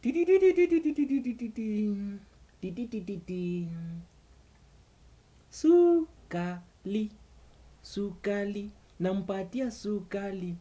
Sukali, sukali, nampatia sukali.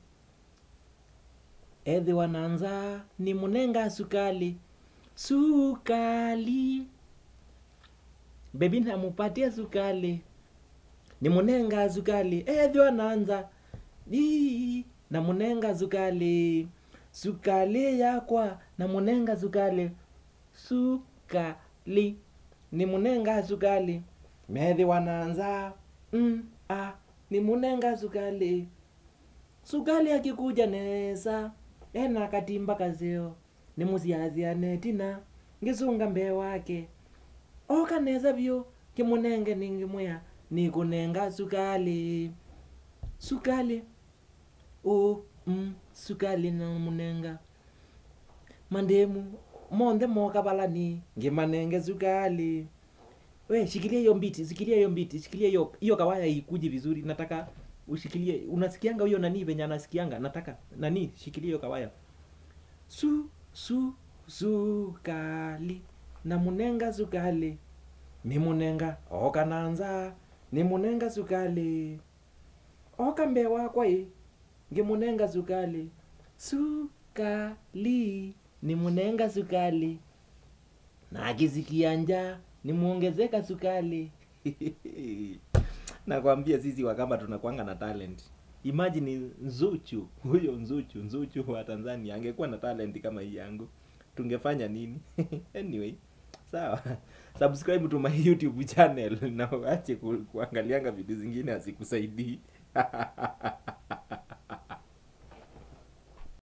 Edhi wananza ni munenga sukali. Sukali. Bebi namupatia sukali. Ni munenga sukali. Edhi wananza. Di, na munenga sukali. Sukali yakwa na munenga sukali. Sukali. Ni munenga sukali. Medhi wanaanza. Mm, ah, ni munenga sukali. Sukali akikuja nesa. Ena katimba kazeo. Ni musiaziane tina. Ngisunga mbee wake. Oka neza vyo. Kimunenge ningimwea. Nikunenga sukali. Sukali. Oh, mm, sukali na munenga. Mandemu. Monde moka balani. Ngimanenge sukali. We, shikilia hiyo mbiti, shikilia hiyo mbiti, shikilia hiyo hiyo kawaya ikuji vizuri. Nataka ushikilie. Unasikianga huyo nani venye anasikianga? Nataka nani shikilia hiyo kawaya. Su su sukali na munenga sukali. Ni munenga oka nanza. Ni munenga sukali. Oka mbee wakwa i. Ngimunenga sukali. Sukali ni munenga sukali. Na akisikia njaa ni muongezeka sukali. Nakwambia sisi Wakamba tunakwanga na talent. Imagine Nzuchu, huyo Nzuchu, Nzuchu wa Tanzania angekuwa na talent kama hii yangu. Tungefanya nini? Anyway, sawa. Subscribe to my YouTube channel na uache ku, kuangalianga vitu zingine hazikusaidii.